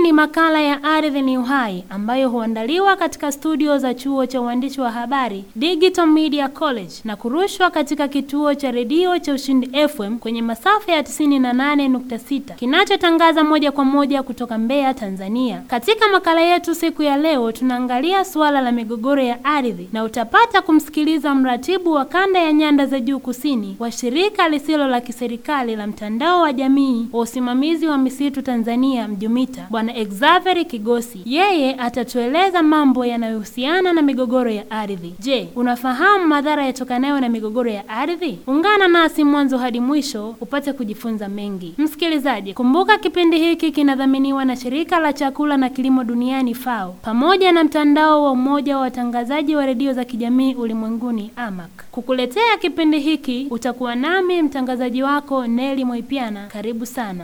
ni makala ya Ardhi ni Uhai ambayo huandaliwa katika studio za chuo cha uandishi wa habari Digital Media College na kurushwa katika kituo cha redio cha Ushindi FM kwenye masafa ya 98.6 kinachotangaza moja kwa moja kutoka Mbeya, Tanzania. Katika makala yetu siku ya leo tunaangalia suala la migogoro ya ardhi na utapata kumsikiliza mratibu wa kanda ya nyanda za juu kusini wa shirika lisilo la kiserikali la mtandao wa jamii wa usimamizi wa misitu Tanzania Mjumita, Bwana Exavery Kigosi. Yeye atatueleza mambo yanayohusiana na migogoro ya ardhi. Je, unafahamu madhara yatokanayo na migogoro ya ardhi? Ungana nasi mwanzo hadi mwisho upate kujifunza mengi. Msikilizaji, kumbuka kipindi hiki kinadhaminiwa na shirika la chakula na kilimo duniani FAO pamoja na mtandao wa umoja wa watangazaji wa redio za kijamii ulimwenguni AMAC. Kukuletea kipindi hiki utakuwa nami mtangazaji wako Neli Moipiana. Karibu sana.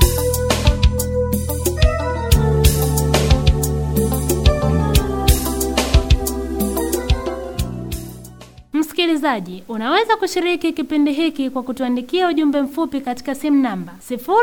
Msikilizaji, unaweza kushiriki kipindi hiki kwa kutuandikia ujumbe mfupi katika simu namba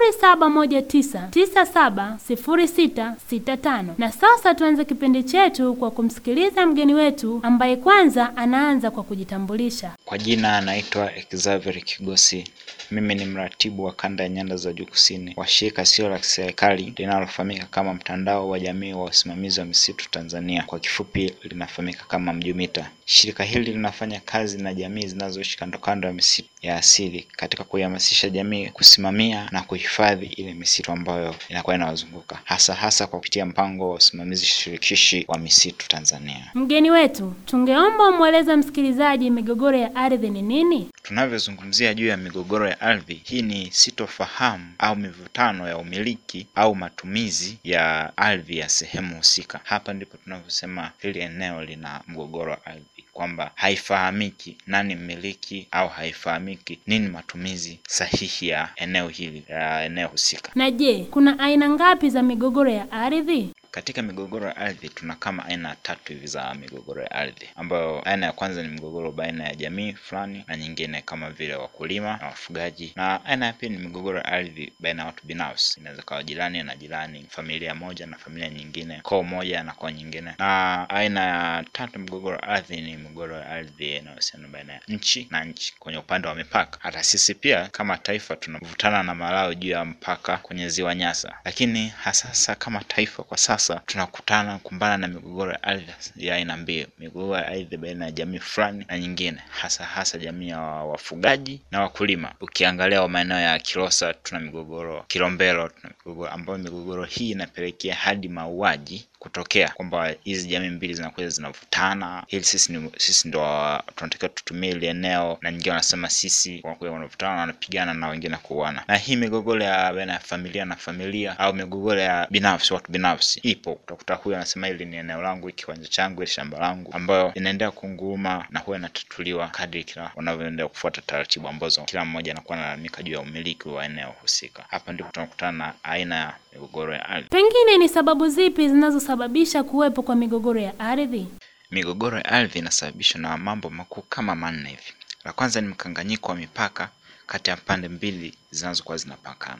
0719970665. Na sasa tuanze kipindi chetu kwa kumsikiliza mgeni wetu ambaye kwanza anaanza kwa kujitambulisha. Kwa jina anaitwa Xavier Kigosi. Mimi ni mratibu wa kanda ya nyanda za juu kusini wa shirika sio la kiserikali linalofahamika kama mtandao wa jamii wa usimamizi wa misitu Tanzania, kwa kifupi linafahamika kama Mjumita. Shirika hili linafanya kazi na jamii zinazoishi kando kando ya misitu ya asili katika kuihamasisha jamii kusimamia na kuhifadhi ile misitu ambayo inakuwa inawazunguka hasa hasa kwa kupitia mpango wa usimamizi shirikishi wa misitu Tanzania. Mgeni wetu, tungeomba umweleze msikilizaji migogoro ya ardhi ni nini? Tunavyozungumzia juu ya migogoro ya ardhi, hii ni sitofahamu au mivutano ya umiliki au matumizi ya ardhi ya sehemu husika. Hapa ndipo tunavyosema hili eneo lina mgogoro wa ardhi, kwamba haifahamiki nani mmiliki au haifahamiki nini matumizi sahihi ya eneo hili ya eneo husika. Na je, kuna aina ngapi za migogoro ya ardhi? Katika migogoro ya ardhi tuna kama aina tatu hivi za migogoro ya ardhi, ambayo aina ya kwanza ni migogoro baina ya jamii fulani na nyingine kama vile wakulima na wafugaji, na aina ya pili ni migogoro ya ardhi baina ya watu binafsi, inaweza kawa jirani na jirani, familia moja na familia nyingine, koo moja na koo nyingine. Na aina ya tatu migogoro ya ardhi ni migogoro ya ardhi inayohusiana baina ya nchi na nchi kwenye upande wa mipaka. Hata sisi pia kama taifa tunavutana na Malawi juu ya mpaka kwenye ziwa Nyasa, lakini hasasa kama taifa kwa sasa tunakutana kumbana na migogoro ya ardhi ya aina mbili, migogoro ya ardhi baina ya jamii fulani na nyingine, hasa hasa jamii ya wafugaji na wakulima. Ukiangalia maeneo ya Kilosa tuna migogoro, Kilombero tuna migogoro, ambayo migogoro hii inapelekea hadi mauaji kutokea kwamba hizi jamii mbili zinakuja zinavutana, ili sisi ni sisi ndo tunatakiwa tutumie ile eneo, na nyingine wanasema sisi, wanakuja wanavutana, wanapigana na wengine kuuana. Na hii migogoro ya baina ya familia na familia au migogoro ya binafsi, watu binafsi ipo. Utakuta huyu anasema hili ni eneo langu, hiki kiwanja changu, hili shamba langu, ambayo inaendelea kunguruma na huwa inatatuliwa kadri kila wanavyoendelea kufuata taratibu ambazo kila mmoja anakuwa analalamika juu ya umiliki wa eneo husika. Hapa ndipo tunakutana na aina ya migogoro ya ardhi. Pengine ni sababu zipi zinazosababisha kuwepo kwa migogoro ya ardhi? Migogoro ya ardhi inasababishwa na mambo makuu kama manne hivi. La kwanza ni mkanganyiko wa mipaka kati ya pande mbili zinazokuwa zinapakana,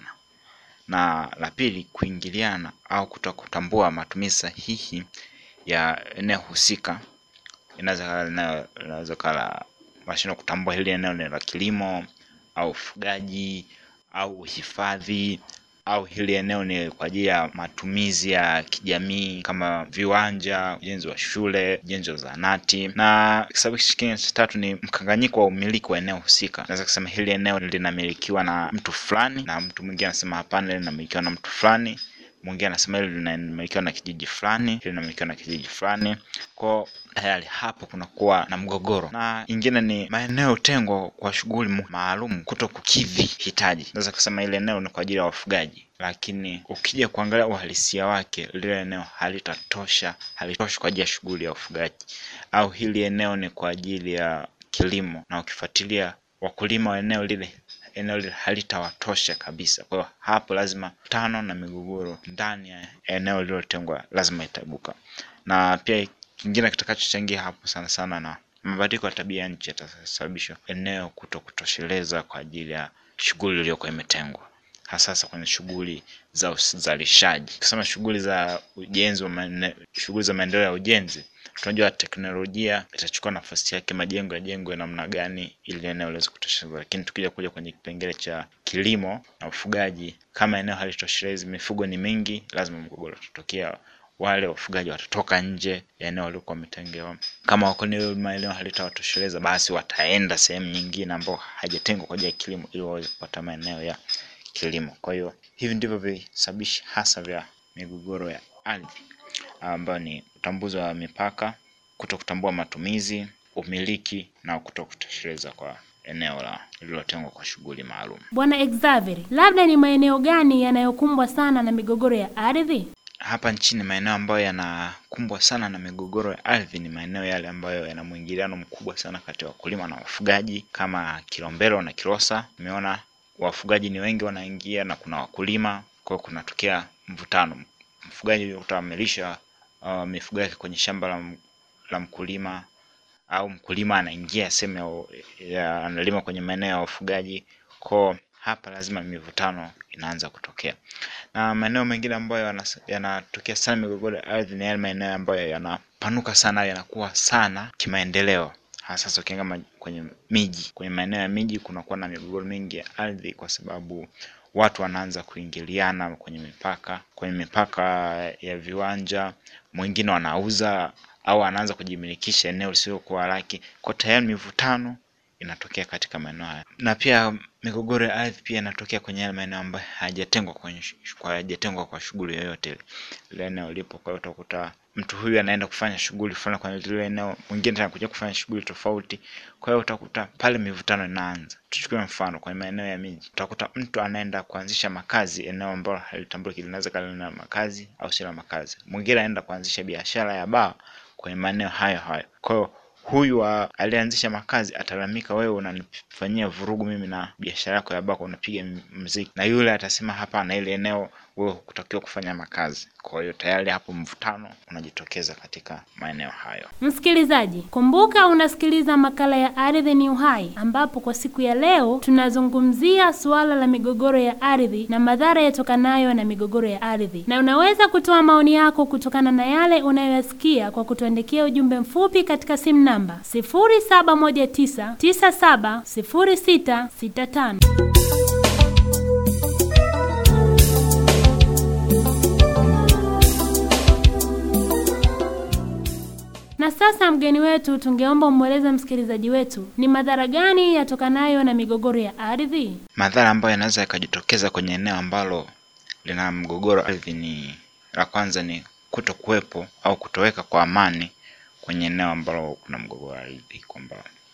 na la pili kuingiliana au kutokutambua matumizi sahihi ya eneo husika. Inaweza kala mashindwa kutambua hili eneo ni la kilimo au ufugaji au uhifadhi au hili eneo ni kwa ajili ya matumizi ya kijamii kama viwanja, ujenzi wa shule, ujenzi wa zahanati. Na sababu kingine cha tatu ni mkanganyiko wa umiliki wa eneo husika. Naweza kusema hili eneo linamilikiwa na mtu fulani na mtu mwingine anasema hapana, linamilikiwa na mtu fulani mwingine anasema hili linamilikiwa na kijiji fulani, hili linamilikiwa na kijiji fulani. Kwa tayari hapo kunakuwa na mgogoro, na ingine ni maeneo tengwa kwa shughuli maalum kuto kukidhi hitaji. Naweza kusema ile eneo ni kwa ajili ya wafugaji, lakini ukija kuangalia uhalisia wake, lile eneo halitatosha, halitoshi kwa ajili ya shughuli ya ufugaji, au hili eneo ni kwa ajili ya kilimo, na ukifuatilia wakulima wa eneo lile eneo lile halitawatosha kabisa. Kwa hiyo hapo lazima tano na migogoro ndani ya eneo lililotengwa lazima itaibuka, na pia kingine kitakachochangia hapo sana sana na mabadiliko ya tabia ya nchi yatasababisha eneo kuto kutosheleza kwa ajili ya shughuli iliyokuwa imetengwa. hasa kwenye shughuli za uzalishaji. Tukisema shughuli za ujenzi wa maene- shughuli za maendeleo ya ujenzi, tunajua teknolojia itachukua nafasi yake, majengo yajengwe namna gani ili eneo liweze kutosheleza. Lakini tukija kuja kwenye kipengele cha kilimo na ufugaji, kama eneo halitoshelezi, mifugo ni mingi, lazima mgogoro utatokea. Wale wafugaji watatoka nje ya eneo waliokuwa wametengewa. Kama wako eneo maeneo halitawatosheleza, basi wataenda sehemu nyingine ambayo haijatengwa kwa ajili ya kilimo ili waweze kupata maeneo ya kilimo. Kwa hiyo hivi ndivyo visababishi hasa vya migogoro ya ardhi ambayo ni utambuzi wa mipaka, kuto kutambua matumizi, umiliki na kuto kutosheleza kwa eneo la lililotengwa kwa shughuli maalum. Bwana Xavier, labda ni maeneo gani yanayokumbwa sana na migogoro ya ardhi? Hapa nchini maeneo ambayo yanakumbwa sana na migogoro ya ardhi ni maeneo yale ambayo yana mwingiliano mkubwa sana kati ya wakulima na wafugaji kama Kilombero na Kilosa. Umeona wafugaji ni wengi wanaingia na kuna wakulima, kwa hiyo kunatokea mvutano. Mfugaji utakuta amelisha uh, mifugo yake kwenye shamba la, m- la mkulima au mkulima anaingia sehemu ya, ya analima kwenye maeneo ya wafugaji, kwa hapa lazima mivutano inaanza kutokea na maeneo mengine ambayo yanas- yanatokea sana migogoro ya ardhi ni yale maeneo ambayo yanapanuka sana yanakuwa sana kimaendeleo hasa sasa ukiangalia kwenye miji kwenye maeneo ya miji kunakuwa na migogoro mingi ya ardhi kwa sababu watu wanaanza kuingiliana kwenye mipaka kwenye mipaka ya viwanja mwingine wanauza au anaanza kujimilikisha eneo lisilokuwa lake kwa tayari mivutano inatokea katika maeneo haya na pia migogoro ya ardhi pia inatokea kwenye yale maeneo ambayo hayajatengwa kwenye sh- kwa hayajatengwa kwa shughuli yoyote ile ile eneo lipo kwa hiyo utakuta mtu huyu anaenda kufanya shughuli fulani kwenye lile eneo mwingine tena kuja kufanya shughuli tofauti kwa hiyo utakuta pale mivutano inaanza tuchukue mfano kwenye maeneo ya miji utakuta mtu anaenda kuanzisha makazi eneo ambalo halitambuliki linaweza kali na makazi au si la makazi mwingine anaenda kuanzisha biashara ya baa kwenye maeneo hayo hayo kwa hiyo huyu wa- aliyeanzisha makazi atalalamika, wewe unanifanyia vurugu mimi na biashara yako ya bako, unapiga m- mziki, na yule atasema hapana, ile eneo wewe hukutakiwa kufanya makazi. Kwa hiyo tayari hapo mvutano unajitokeza katika maeneo hayo. Msikilizaji, kumbuka unasikiliza makala ya Ardhi ni Uhai, ambapo kwa siku ya leo tunazungumzia suala la migogoro ya ardhi na madhara yatokanayo na migogoro ya ardhi, na unaweza kutoa maoni yako kutokana na yale unayoyasikia kwa kutuandikia ujumbe mfupi katika simu namba 0719970665. Na sasa mgeni wetu, tungeomba umweleze msikilizaji wetu ni madhara gani yatokanayo na migogoro ya ardhi? Madhara ambayo yanaweza yakajitokeza kwenye eneo ambalo lina mgogoro wa ardhi ni la kwanza ni kuto kuwepo au kutoweka kwa amani kwenye eneo ambalo kuna mgogoro wa ardhi, kwamba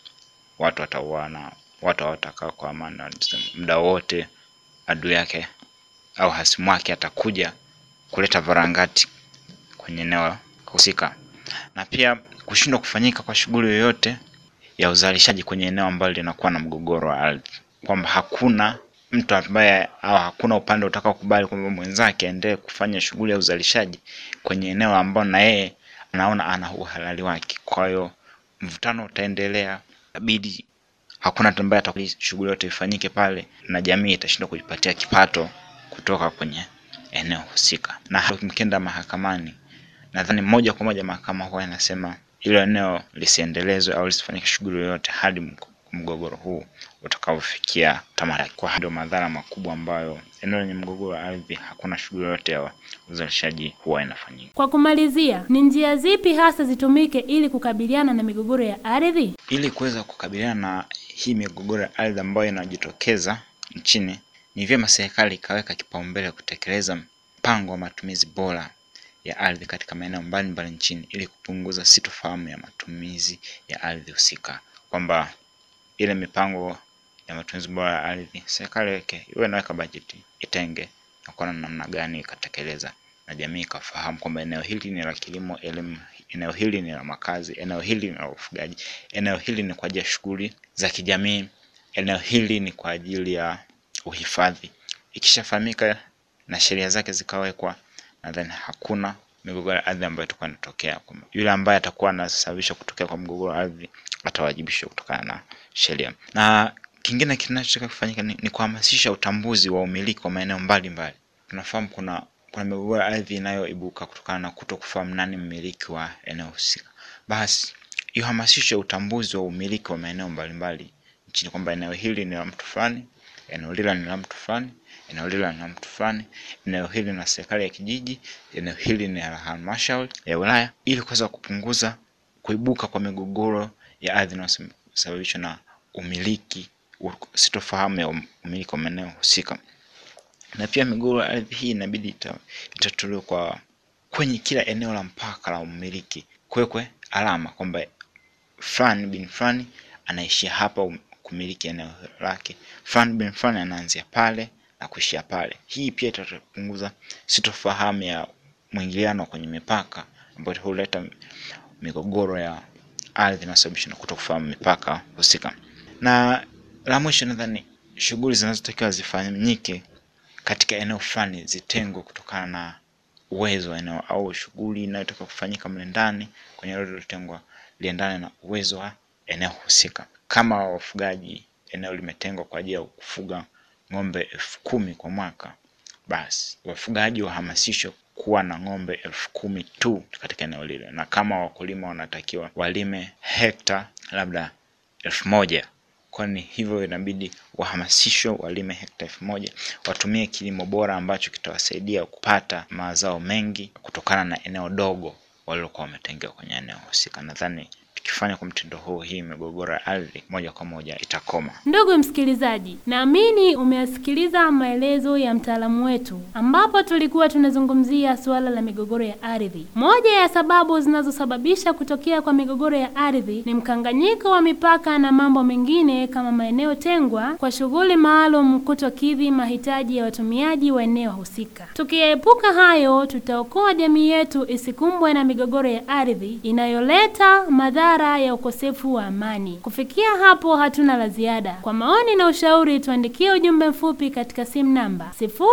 watu watauana, watu hawatakaa kwa amani, wanasema muda wote adui yake au hasimu wake atakuja kuleta varangati kwenye eneo husika, na pia kushindwa kufanyika kwa shughuli yoyote ya uzalishaji kwenye eneo ambalo linakuwa na mgogoro wa ardhi, kwamba hakuna mtu ambaye au hakuna upande utakaokubali kwamba mwenzake aendelee kufanya shughuli ya uzalishaji kwenye eneo ambalo na yeye anaona ana uhalali wake. Kwa hiyo mvutano utaendelea, inabidi hakuna mtu ambaye atakubali shughuli yote ifanyike pale, na jamii itashindwa kujipatia kipato kutoka kwenye eneo husika. Na hata mkienda mahakamani, nadhani moja kwa moja mahakama huwa inasema hilo eneo lisiendelezwe au lisifanyike shughuli yoyote hadi mg- mgogoro huu utakaofikia tamati. Kwa hiyo ndio madhara makubwa ambayo eneo lenye mgogoro wa ardhi hakuna shughuli yoyote ya uzalishaji huwa inafanyika. Kwa kumalizia, ni njia zipi hasa zitumike ili kukabiliana na migogoro ya ardhi? Ili kuweza kukabiliana na hii migogoro ya ardhi ambayo inajitokeza nchini, ni vyema serikali ikaweka kipaumbele kutekeleza mpango wa matumizi bora ya ardhi katika maeneo mbalimbali nchini ili kupunguza sitofahamu ya matumizi ya ardhi husika, kwamba ile mipango ya matumizi bora ya ardhi serikali weke iwe inaweka bajeti, itenge na kuona namna gani ikatekeleza, na jamii ikafahamu kwamba eneo hili ni la kilimo, elimu, eneo hili ni la makazi, eneo hili ni la ufugaji, eneo hili ni kwa ajili ya shughuli za kijamii, eneo hili ni kwa ajili ya uhifadhi. Ikishafahamika na sheria zake zikawekwa, nadhani hakuna migogoro ya ardhi ambayo itakuwa inatokea. kwamba Yule ambaye atakuwa anasababisha kutokea kwa mgogoro wa ardhi atawajibishwa kutokana na sheria. Na kingine kinachotaka kufanyika ni, ni kuhamasisha utambuzi wa umiliki wa maeneo mbalimbali. Tunafahamu kuna kuna migogoro ya ardhi inayoibuka kutokana na kuto kufahamu nani mmiliki wa eneo husika. Basi ihamasishe utambuzi wa umiliki wa maeneo mbalimbali nchini, kwamba eneo hili ni la mtu fulani, eneo lile ni la mtu fulani, eneo lile ni la mtu fulani, eneo hili ni la serikali ya kijiji, eneo hili ni la halmashauri ya wilaya, ili kuweza kupunguza kuibuka kwa migogoro ya ardhi inayosababishwa na umiliki sitofahamu ya umiliki wa maeneo husika. Na pia migogoro ya ardhi hii inabidi ita, itatuliwe kwa kwenye kila eneo la mpaka la umiliki kuwekwe alama kwamba fulani bin fulani anaishia hapa um, kumiliki eneo lake, fulani bin fulani anaanzia pale na kuishia pale. Hii pia itapunguza sitofahamu ya mwingiliano kwenye mipaka ambayo huleta migogoro ya ardhi inayosababishwa na kutokufahamu mipaka husika. Na la mwisho, nadhani shughuli zinazotakiwa zifanyike katika eneo fulani zitengwe kutokana na uwezo wa eneo au shughuli inayotoka kufanyika mle ndani kwenye eneo lililotengwa liendane na uwezo wa eneo husika. Kama wafugaji, eneo limetengwa kwa ajili ya kufuga ng'ombe elfu kumi kwa mwaka, basi wafugaji wahamasishwe kuwa na ng'ombe elfu kumi tu katika eneo lile, na kama wakulima wanatakiwa walime hekta labda elfu moja kwani hivyo inabidi wahamasishwe walime hekta elfu moja watumie kilimo bora ambacho kitawasaidia kupata mazao mengi kutokana na eneo dogo walilokuwa wametengewa kwenye eneo husika. Nadhani tukifanya kwa mtindo huu, hii migogoro ya ardhi moja kwa moja itakoma. Ndugu msikilizaji, naamini umeyasikiliza maelezo ya mtaalamu wetu, ambapo tulikuwa tunazungumzia suala la migogoro ya ardhi. Moja ya sababu zinazosababisha kutokea kwa migogoro ya ardhi ni mkanganyiko wa mipaka na mambo mengine kama maeneo tengwa kwa shughuli maalum kutokidhi mahitaji ya watumiaji wa eneo husika. Tukiyaepuka hayo, tutaokoa jamii yetu isikumbwe na migogoro ya ardhi inayoleta madhara ya ukosefu wa amani. Kufikia hapo, hatuna la ziada. Kwa maoni na ushauri, tuandikie ujumbe mfupi katika simu namba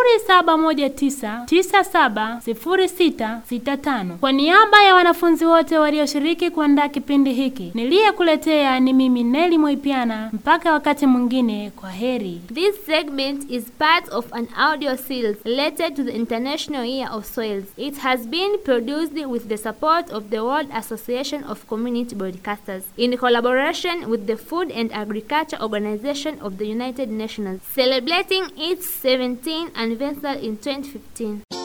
0719970665. Kwa niaba ya wanafunzi wote walioshiriki kuandaa kipindi hiki, niliyekuletea ni mimi Neli Moipiana. Mpaka wakati mwingine, kwa heri. This segment is part of an audio series related to the International Year of Soils. It has been produced with the support of the World Association of Community Broadcasters in collaboration with the Food and Agriculture Organization of the United Nations, celebrating its 17th anniversary in 2015.